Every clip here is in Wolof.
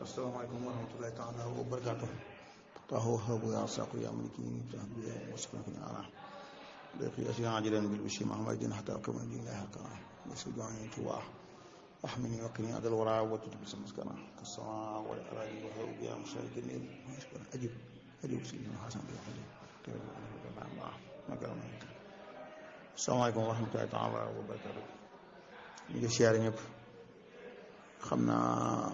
asalaamaaleykum wa rahmatulahi taala wa barakaatu taxaw xabu yaa saqu yaa maliki tax bi wasukna ko ñaana daqi asiyan ajilan bil bishri mahmadin hatta kama lillahi hakana yasu jani tuwa ahmini wa kini adal wara wa tutu bis maskana kasama wa araji wa hawu ya musharikin il maskana ajib ajib sidina hasan bi hadi asalaamaaleykum wa rahmatulahi taala wa barakaatu ñu ngi siyaare ñëpp xam naa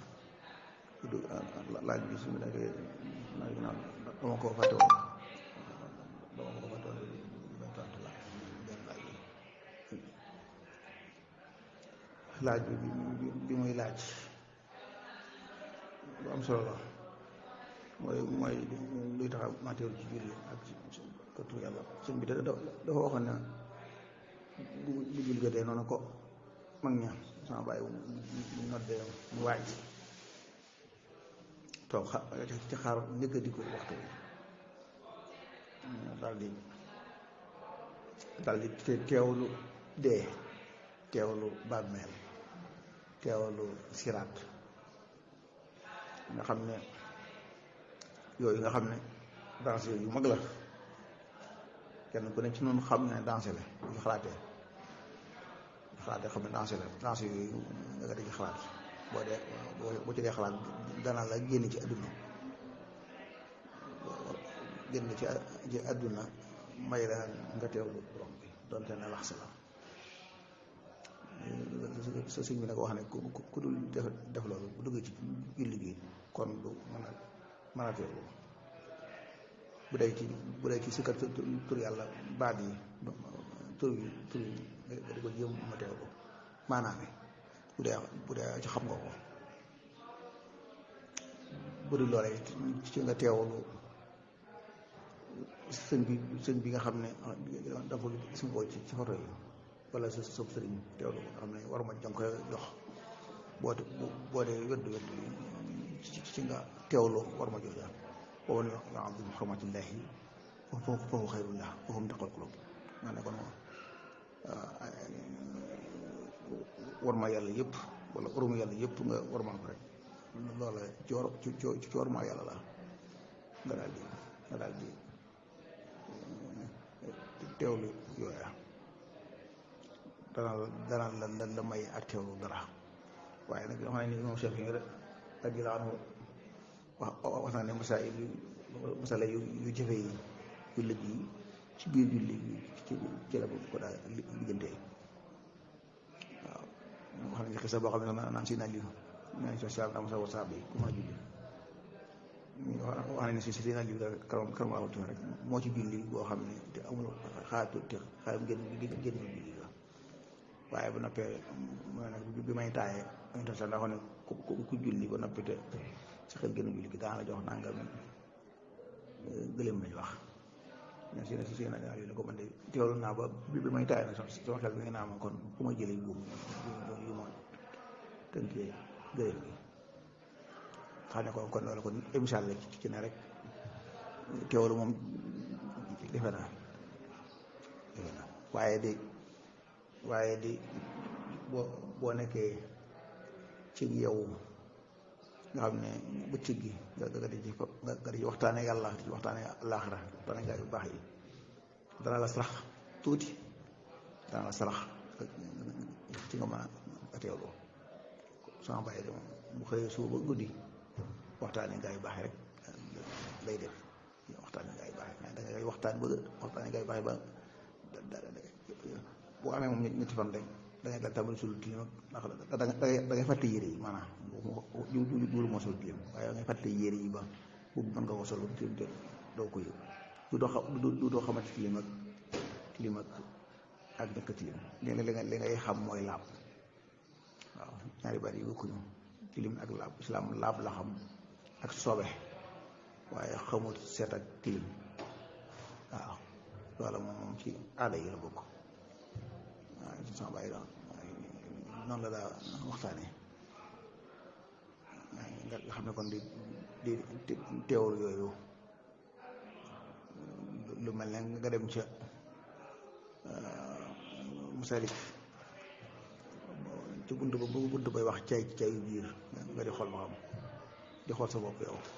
laaj bi su ma nekkee dama ko fàtte woon dama ko fàtte woon benn tontu laaj benn laaj bi laaj bi bi muy laaj lu am solo la mooy mooy luy tax a matéeru ci julli ak ci tur yàlla sëñ bi dafa dafa waxoon ne bu bu julli jotee noonu ko mag ña sama bàyyi bu noddee mu waaj toog xa ci xaar njëkk a di ko waxtu daal di daal di teewlu dee teewlu bàmmeel teewlu siraat nga xam ne yooyu nga xam ne danse yu mag la kenn ku ne ci noonu xam ne danse la bu ci xalaatee xalaatee xam ne danse la danse yooyu nga di ci xalaat boo dee boo ci dee xalaat dana la génn ci àdduna génn ci ci àdduna may la nga teewlu borom bi donte ne lax la sa sëñ bi nag wax ne ku ku dul def def loolu bu duggee ci julli gi kon du mën a mën a teewlu bu dee ci bu dee ci sikkar tur yàlla baat yi tur yi tur yi nga di ko jéem ma teewlu maanaam bu dee bu dee ci xam nga ko bu dul loolee ci nga teewlu sëñ bi sëñ bi nga xam ne dafa gis nga ko ci ci photo yi wala sa sëb sëriñ teewlu ko nga xam ne war ma jàng koy jox boo boo dee weddu weddu ci nga teewlu war ma jox yaa boobu ne nga am bi xamatillahi foofu foofu xayrullah foofu mu taqal kulub maa ne kon war ma yàlla yëpp wala orma yàlla yëpp nga war ma ko rek loola ci war ci ci war ma yàlla la nga daal di nga daal di teewlu yooya dana dana la la may ak teewlu dara waaye nag yoo xam ne ni moom chef yi radiyallaahu anhu wax wax na ne masaayil yu masala yu yu jafe yi yu lëj yi ci biir julli ci ci la ko daal liggantee waaw wax nañ xisa boo xam ne naan si naa li naan si saab naa masa wa saab yi ku ma julli wax nañ ne si si naa li karam karam laa tuuti rek moo ci julli boo xam ne te amul xaatu te xaaram génn génn julli la waaye ba noppee mooy nag bi may taayee dañ tax sax daa xam ne ku ku julli ba noppi te sa xel génn julli gi daan la jox nangam gëléem lañ wax mais si si si na yu ne ko man de teewlu naa ba bi bi may taay na sama xel bi nga naa ma kon fu ma jëlee buum yu ma tënkee gëléem gi xam ne kon kon loolu kon émission la ci ne rek teewlu moom defe naa defe naa waaye di waaye di boo boo nekkee ci yow nga xam ne bëccëg gi nga nga di ci nga di ci waxtaane yàlla di ci waxtaane àllaaxira waxtaane gaa yu baax yi dana la sarax tuuti dana la sarax ci nga mën a teewloo sama bàyyi de moom bu xëyee suba ba guddi waxtaane gaa yu baax yi rek lay def waxtaane gaa yu baax yi da ngay waxtaan ba waxtaane gaa yu baax yi ba boo amee moom ñetti fan rek da ngay dal tàmbali sul tilim ndax da da ngay fàtte yére yi maanaam ju juulu moo sol tilim waaye da ngay fàtte yére yi ba boobu mën nga ko sol tilim te doo ko yëg du doo xam du doo xamante tilim ak tilim ak ak ñàkk tilim léegi li nga li ngay xam mooy laab waaw ñaari bari yi bokkuñu tilim ak laab islam laab la xam ak sobe waaye xamul seet ak tilim waaw loola moom moom ci aada yi la bokk waaw ci sama bàyyi doon noonu la daa waxtaanee nga xam ne kon di di teewul yooyu lu mel ne nga dem ca musalik ci bunt ba bu bunt bay wax cay cayu biir nga di xool ba xam di xool sa bopp yow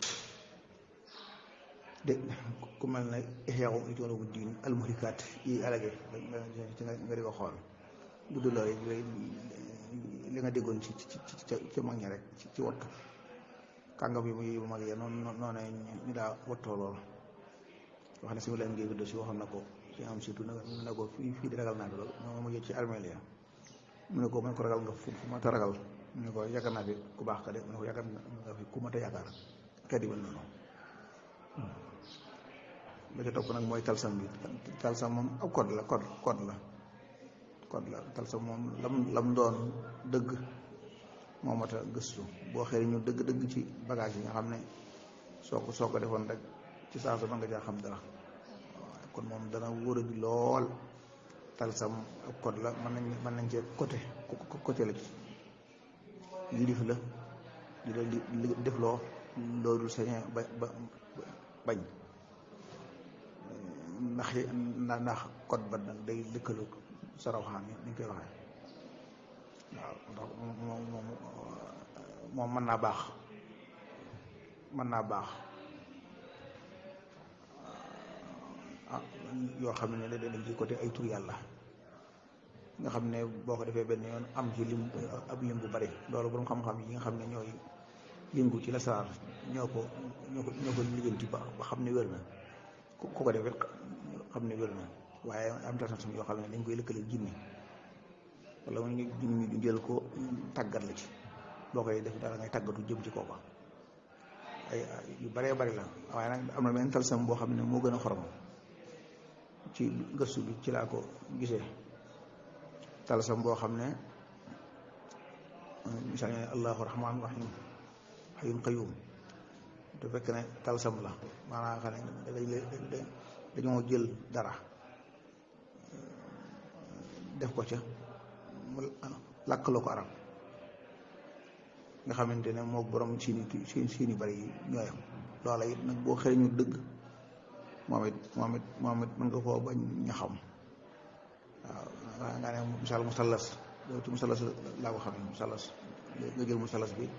de ku mel ne Ihya Ulumuddin al-Muhlikaat yi alage nga di ko xool bu dul loolu li nga déggoon ci ci ci ci mag ñi rek ci wattu kàngam yi muy mag ya noonu noonu ñu daa wattoo loolu wax ne si leen ngi vidéo si waxoon na ko ci am surtout na ko fii fii di ragal naa fi loolu moom mu ci armeel ya mu ne ko man ko ragal nga fu ma ta ragal mu ne ko yaakaar naa fi ku baax ka de mu ne ko yaakaar nga fi ku ma ta yaakaar kat yi mel noonu ba ca topp nag mooy talsam bi talsam moom ab code la code code la code la talsam moom lam lam doon dëgg moo mat a gëstu boo xëy ñu dëgg-dëgg ci bagage yi nga xam ne soo ko soo ko defoon rek ci saa su nga jaa xam dara kon moom dana wóor a di lool talsam ab code la mën nañ mën nañ cee côté côté la ci yilif la di la li def loo loolu sañee ba ba bañ ndax ndax code ba nag day lëkkalu sa rawxaan yi ni ñu koy waxee waaw ndax moom moom moom mën naa baax mën naa baax ah yoo xam ne dañ ci côté ay tur yàlla nga xam ne boo ko defee benn yoon am ci lim ab lim bu bari loolu borom xam-xam yi nga xam ne ñooy yëngu ci la saar ñoo ko ñoo ko ñoo ko liggéenti ba ba xam ne wér na ku ko defee xam ne wér na waaye am tasam yoo xam ne dañ koy lëkkale jinni wala mu ñu ñu jël ko tàggat la ci boo koy def dara ngay tàggatu jëm ci kooka ay yu baree bari la waaye nag am na benn talsam boo xam ne moo gën a xorom ci gëstu bi ci laa ko gisee talsam boo xam ne misaal ne allahu rahmaan rahim xayun qayum te fekk ne talsam la maanaam xam ne dañoo jël dara def ko ca mu làkkaloo ko arab nga xamante ne moo borom siini siin siini bari yi ñooyam loola it nag boo xëy ñu dëgg moom it moom it moom it mën nga koo bañ ña xam waaw nga ne misaal musallas loolu ci musallas laa ko xam ne musallas nga jël musallas bi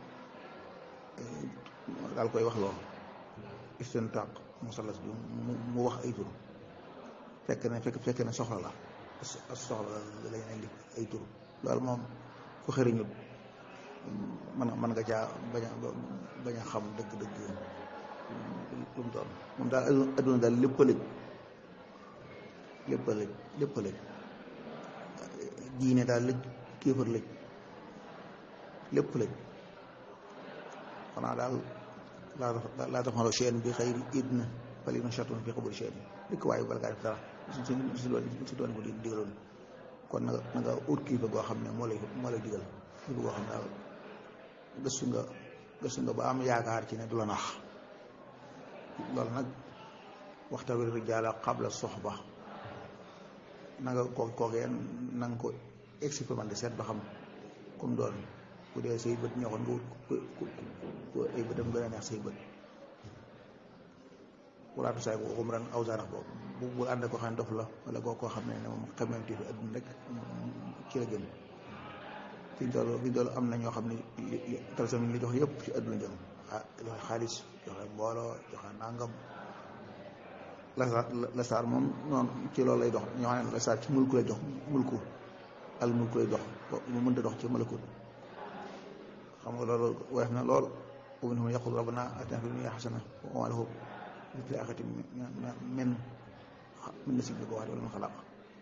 daal koy wax loolu istintaq musallas bi mu wax ay tur fekk ne fekk fekk ne soxla la soxla la lañ indi ay tur loolu moom ku xëriñut mën mën nga caa bañ a bañ a xam dëgg-dëgg lu mu doon moom daal adduna daal lépp a lëj lépp a lëj lépp a lëj diine daal lëj kéefar lëj lépp lëj xanaa daal laa laa taxmaloo chaine bi xëy idna fali na chatun fi xabul chaine dëkk waaye bala ngaa def dara si si doon si doon ko di digaloon kon na nga na nga ut kilifa goo xam ne moo lay moo lay digal kilifa goo xam ne daal gëstu nga gëstu nga ba am yaakaar ci ne du la nax loolu nag waxta wir rijaala qabla soxba na nga ko kookee na nga ko expérimenté seet ba xam comme doon bu dee say bët ñoo ko nga wut ay bëtam gën a neex say bët walaatu saay bu umran aw zaarax boobu bu bu ànd ko xam ne dof la wala koo koo xam ne ne moom xamante fi adduna rek ci la jëm fi ñu toll fi ñu toll am na ñoo xam ne talsam li jox yëpp ci adduna jëm ah joxe xaalis joxe mbooloo joxe nangam lasaar lasaar moom noonu ci loolu lay dox ñoo xam ne lasaar ci mulku lay dox mulku al mulku lay dox mu mënta dox ci malakut xam nga loolu weex na lool wa minhum yaqulu rabbana atina fid dunya hasana wa ma lahu fil akhirati min min nasib ko wax wala min xalaq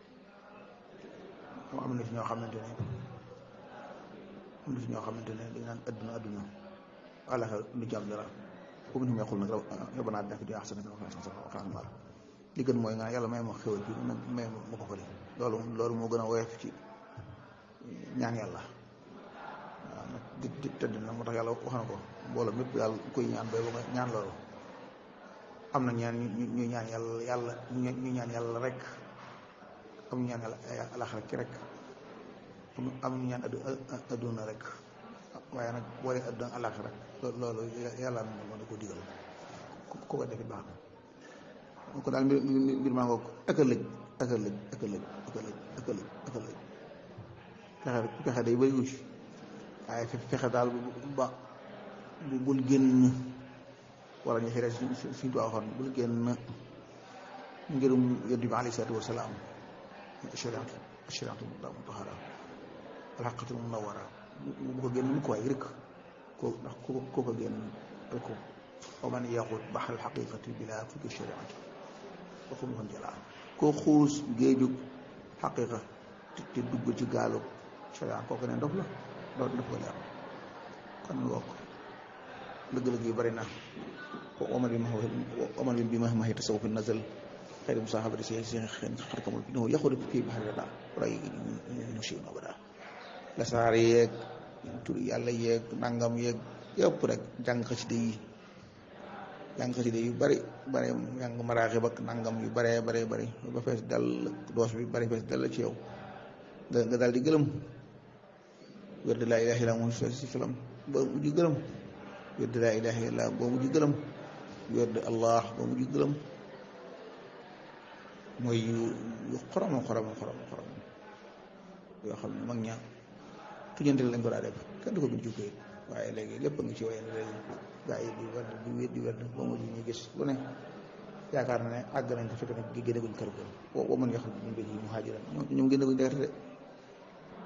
xam am na ci ñoo xamante ne am na ci ñoo xamante ne dañ naan adduna adduna alaxa lu jàmm dara wa minhum yaqulu nag rabbana atina fid dunya hasanatan wa qina adhaban nar li gën mooy nga yàlla may ma xewal fii nag may ma ko fële loolu loolu moo gën a woyof ci ñaan yàlla di di tëdd na moo tax yàlla wax na ko mbooloo mépp yàlla koy ñaan bay ba nga ñaan loolu am na ñaan ñu ñu ñaan yàlla yàlla ñu ñaan yàlla rek am ñu ñaan yàlla alaxira ki rek am ñu ñaan adduna rek waaye nag boole adduna alaxira rek loolu yàlla na mën na ko digal ku ko defit baax na ko daal mbir mbir maa ngoog ak a lëj ak a lëj ak a lëj ak a lëj ak a lëj ak a lëj pexe pexe day bëri wu ci waaye fexe daal ba bu bul génn wala ñu xëy suñ suñ tuwaa waxoon bul génn ngirum yonent bi alayhi salaatu wasalaam ashariatu ashariatu mutahara alxaqatu munawara bu ko génn mu ko waay rek ko ndax ku ko ko génn rek ko wa man yaxut baxal xaqiqati bila fukki shariati waxu mu kon jalaa koo xuus géejug xaqiqa te dugg ci gaalu sharia kooku ne ndof la doo def ko leer kon wokk dëgg-dëgg yu bari na waman bi ma waman bi ma maxi tasawuf nazal xëyri musahabati si si xen xarkamul fi no yaxudu fii baxari rada ray no si no bada la saar yeeg turi yàlla yeeg nangam yeeg yëpp rek jàng xasida yi jàng xasida yu bari bari jàng maraaxib ak nangam yu baree bare bari ba fees dal doos bi bari fees dal ci yow nga nga daal di gëlëm wér de laa ilaaha illa moom si filam ba mujj gëlëm wér de laa ilaaha illa ba mujj gëlëm wér de allah ba mujj gëlëm mooy yu yu xoroma xoroma xoroma xoroma yoo xam ne mag ña tujante lañ ko daa def kenn du ko bind ci këyit waaye léegi lépp a ngi ci waye ne léegi gaa yi di wér di wér di wér ba mujj ñu gis lu ne yaakaar na ne àgg nañ ko fekk nag gi génne guñ kër ga wa man yaxruj min baytihi muhaajiran ñoom génne guñ degate de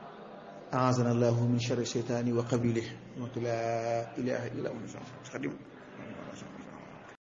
aazana allahu min charri cheytaani wa qabilih wa la ilaha illa hu xadim